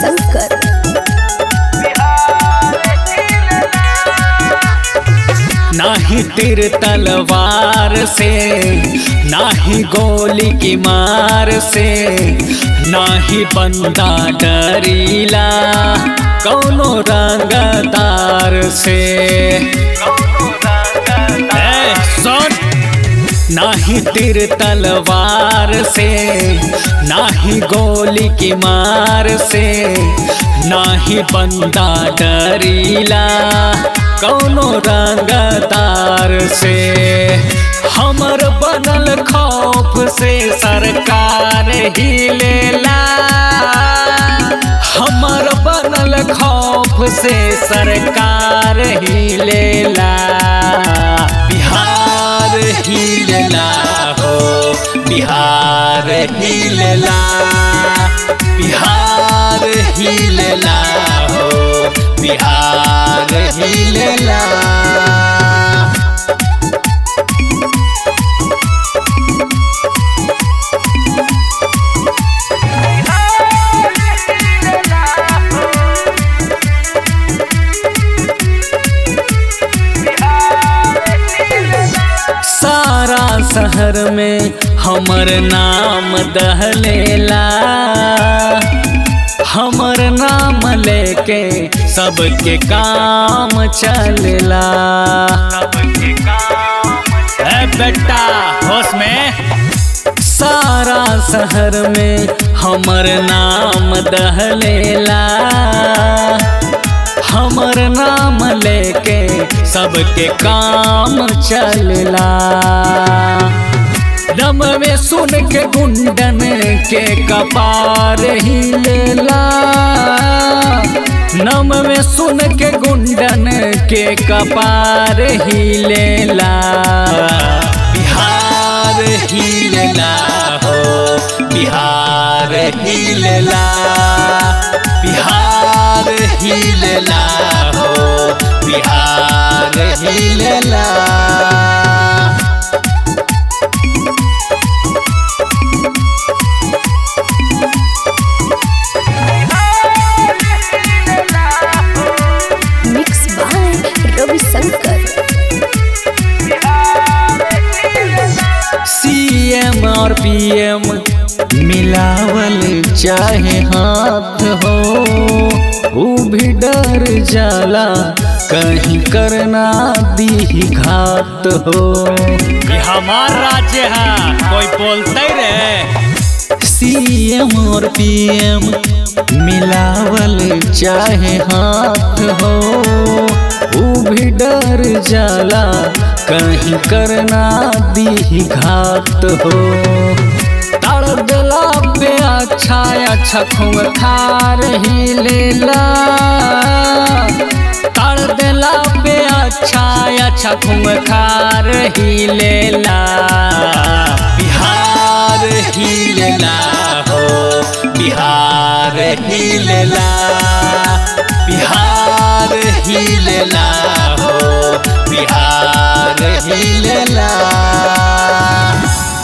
रविशंकर नाही तीर तलवार से नाही गोली की मार से नाही बंदा डरीला कौनो रंगदार से ए, सुन नाही तीर तलवार से नाही गोली की मार से नाही बंदा डरीला कौनो रंगदार से हमर बनल खौफ से सरकार ही लेला हमर बनल खौफ से सरकार ही लेला बिहार हिलला हो बिहार हिलला बिहार हिलला हो बिहार हिलला सारा शहर में हमर नाम दहलेला हमर नाम लेके सबके काम चलेला ए बेटा होश में सारा शहर में हमर नाम दहलेला हमर नाम लेके सबके काम चलला दम में सुन के गुंडन के कपार ही लेला नम में सुन के गुंडन के कपार ही लेला बिहार ही लेला हो बिहार ही लेला बिहार हिलला हो बिहार हिलला मिक्स बाय रविशंकर सीएम और पीएम मिलावल चाहे हाथ हो वो भी डर जाला कहीं करना दी घात हो ये हमार राज्य है कोई बोलते रे सीएम और पीएम मिलावल चाहे हाथ हो वो भी डर जाला कहीं करना दी घात हो ताड़ दिला पे अच्छा अच्छा खूब खार ही लेला ताड़ दिला पे अच्छा अच्छा खूब खार ही लेला बिहार ही लेला हो बिहार ही लेला बिहार ही लेला हो बिहार ही लेला